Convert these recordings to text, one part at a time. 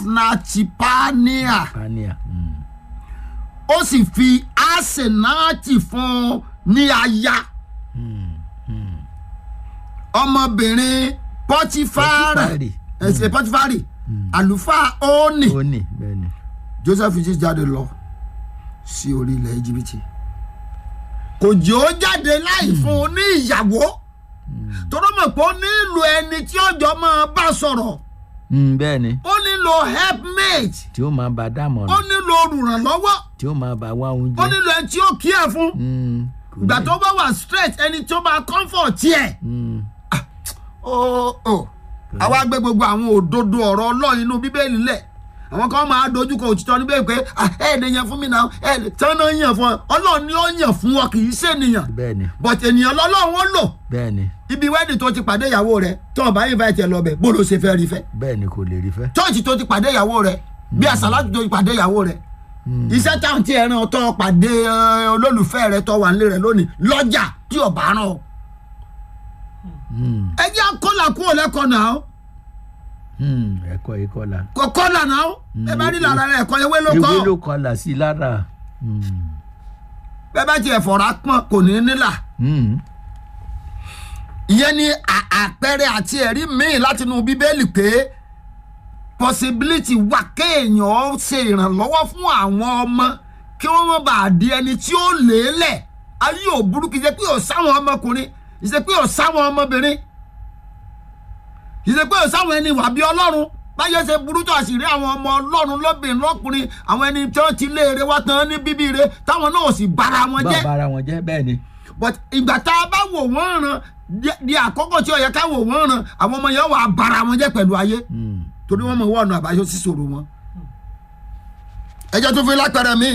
asnachipania pania mm. ó sì fi asenati fún un ní aya ọmọbìnrin pọtifari Pọtifari. ẹsẹ pọtifari àlùfáà oni ó ní bẹ́ẹ̀ ni joseph jí jáde lọ sí orí ilẹ̀ íjíbítì kò jẹ́ ó jáde láì fún un ní ìyàwó tọ́rọ mọ̀ pé ó nílò ẹni tí ọjọ́ máa bá sọ̀rọ̀ Mm, bẹ́ẹ̀ ni ó nílò helpmate tí ó máa bá ó dámọ̀ràn nílò olùrànlọ́wọ́ tí ó máa bá wá ó oúnjẹ nílò ẹni tí ó kí ẹ̀ fún Mm, kò ìgbà ní- tó bá wà straight ẹni tó máa comfort tiẹ̀ Mm, ó ó àwa gbé gbogbo àwọn òdodo ọ̀rọ̀ ọlọ́run inú bíbélì lẹ̀ àwọn kan máa dojúkọ òtítọ́ níbẹ̀ pé "Ah, ẹ ẹ̀ lè yàn fún mi náà ẹ ẹ̀ lè tí wọ́n náà yàn fún ọ ọlọ́run ni ó yàn fún ọ kì í ṣe ènìyàn bẹ́ẹ̀ ni but ènìyàn lọ́lọ́run ó lò bẹ́ẹ̀ ni ibi wẹ́ẹ̀dì tó ti pàdé ìyàwó rẹ tó o bá invite ẹ lọ bẹ̀ bó ló ṣe fẹ́ rí fẹ́ bẹ́ẹ̀ ni kò lè rí fẹ́ chọ́ọ̀chì tó ti pàdé ìyàwó rẹ bí àsálàtì tó ti pàdé ìyàwó rẹ iṣẹ́ táwọn tí ẹran tó pàdé ẹ, olólùfẹ́ rẹ tó wà nílé rẹ lónìí lọ́jà tí ò bá rán ọ. Mm, ẹ jẹ́ kọ́là kúrò lẹ́kọ̀ọ́ náà mm, ẹ̀kọ́ ikọ́ la kò kọ́là náà ẹ bá rí lára rẹ ẹ̀kọ́ ewé ló kọ́ ewé ló kọlà sí lára Mm, bẹ́ẹ̀ bá tiẹ̀ fọ̀rọ̀ pọ́n kò ní nílà mm, ìyẹn ni à- àpẹẹrẹ àti ẹ̀rí míì látinú bíbélì pé possibility wà kéèyàn ó ṣe ìrànlọ́wọ́ fún àwọn ọmọ kí wọ́n má bàa di ẹni tí ó lélẹ̀ ayé ò burú kì í ṣe pé ò sáwọn ọmọkùnrin kì í ṣe pé ò sáwọn ọmọbìnrin kì í ṣe pé ò sáwọn ẹni wà bí ọlọ́run báyọ̀ ṣe burú tó àṣírí àwọn ọmọ ọlọ́run lóbìnrin lọ́kùnrin àwọn ẹni tí wọ́n ti léèrè wá tán ní bíbí rẹ táwọn náà ò sì bára wọn bá jẹ́ bára wọn jẹ́ bẹ́ẹ̀ ni but ìgbà tá a bá wò wọ́n ràn di- di àkókò tí ó yẹ ká wò wọ́n ràn àwọn ọmọ yẹn wà á bara wọn jẹ́ pẹ̀lú ayé Mm, torí wọ́n mọ̀ wọ́n ọ̀nà àbáyọ sí ṣòro wọn. ẹjọ́ tó fi lápẹ̀rẹ̀ mi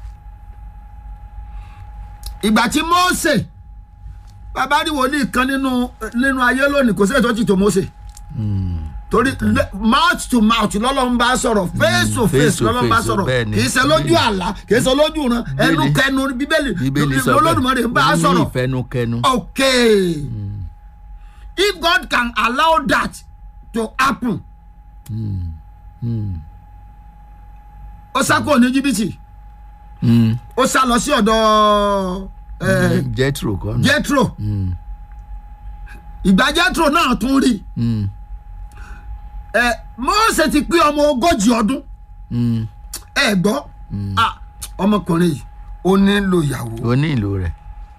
ìgbà tí Mósè bàbá rí wòlíì kan nínú nínú ayé lónìí kò sí ètò ìtò Mósè mm, torí le- mouth to mouth lọ́lọ́run bá sọ̀rọ̀ face to face face to lọ́lọ́run bá face, sọ̀rọ̀ bẹ́ẹ̀ ni. kì í ṣe lójú àlá kì í ṣe lójú ran ẹnu Bíbélì- kẹnu bíbélì bíbélì sọ lọ́lọ́dúnmọ́rè ń bá a ó ní sọ̀rọ̀ ìfẹnukẹnu okay if God can allow that to happen Mm, mm, ó sá kúrò ní jìbìtì mm, ó sá lọ sí ọ̀dọ̀ eh, Jethro kọ́ nù. Jethro Mm, ìgbà Jethro náà tún rí mm, ẹ Mósè ti pé ọmọ ogójì ọdún mm, ẹ gbọ́ ah, ọmọkùnrin yìí ó nílò ìyàwó ó ní ìlò rẹ̀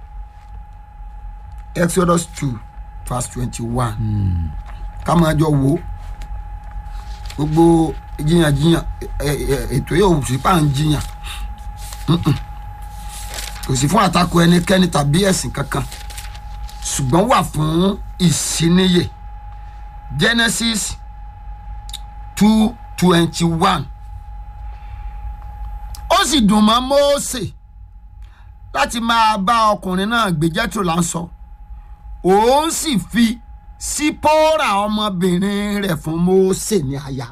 Exodus two verse twenty-one ká máa jọ wo gbogbo jiyànjiyàn ẹ- ẹ- ètò yóò sì pa ń jiyàn Mm-mm. kò sí fún àtakò ẹnikẹ́ni tàbí ẹ̀sìn kankan ṣùgbọ́n wà fún ìsíníyè Genesis two twenty-one ó sì dùn mọ́ Mósè láti máa bá ọkùnrin náà gbé Jethro là ń sọ òun sì fi sípòrà ọmọbìnrin rẹ̀ fún Mósè ní aya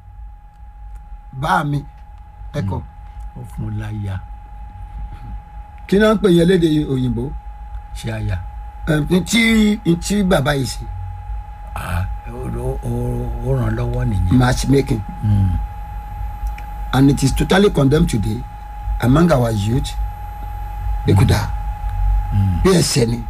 bá mi ẹkọ ó fún láyà kí náà ń pè yẹn léde òyìnbó ṣe àyà ẹ tí tí bàbá yìí ṣe Ah, ó- ó- ó- ó ràn lọ́wọ́ nìyẹn. matchmaking Mm, and it is totally condemned today among our youth ekuda bí ẹsẹ ni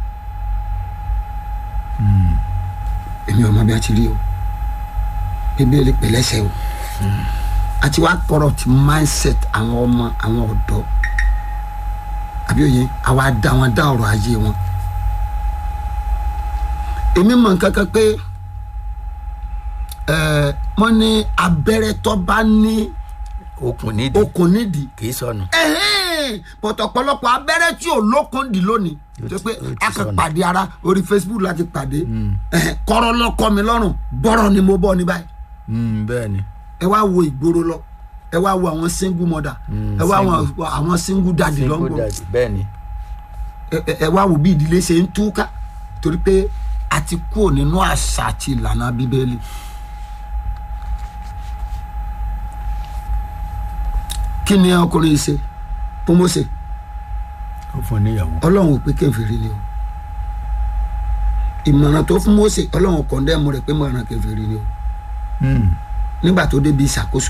èmi ò mọ bí a ti rí o bíbélì pẹ̀lẹ́sẹ̀ o àti wàá corrupt mindset àwọn ọmọ àwọn ọ̀dọ́ àbí òye àwa dá wọn dá ọ̀rọ̀ ayé wọn èmi mọ̀ nǹkan kan pé ẹ wọ́n ní abẹ́rẹ́ tó bá ní okùn nídìí okùn nídìí kì í sọnù. ẹhẹ́n bọ̀tọ̀ ọ̀pọ̀lọpọ̀ abẹ́rẹ́ tí ò lókun dì lónìí Ó tó ti- pé ó ti a kàn sọnù. pàdé ara orí Facebook láti pàdé ẹhẹ́n, kọ́rọ́ lọ́kọ́ mi lọ́rùn bọ́rọ̀ ni mo bọ́ ní báyìí Mm, bẹ́ẹ̀ ni ẹ wá wo ìgboro lọ ẹ wá wo àwọn single mother Mm, ẹ wá wo single. àwọn single daddy single lọ́ngbọ̀n daddy bẹ́ẹ̀ ni. ẹ- ẹ- ẹ wá wo bí ìdílé ṣe ń túká torí pé a ti kúrò nínú àṣà àti ìlànà bíbélì. kí ni ọkùnrin yìí ṣe fún Mósè ó fún níyàwó. ọlọ́run ò pé kèfèrí ni o ìmọ̀ràn tó fún Mósè ọlọ́run kọ̀ndẹ́mù rẹ̀ pé mọ̀ràn kèfèrí ni o Mm, nígbà tó débi ìṣàkóso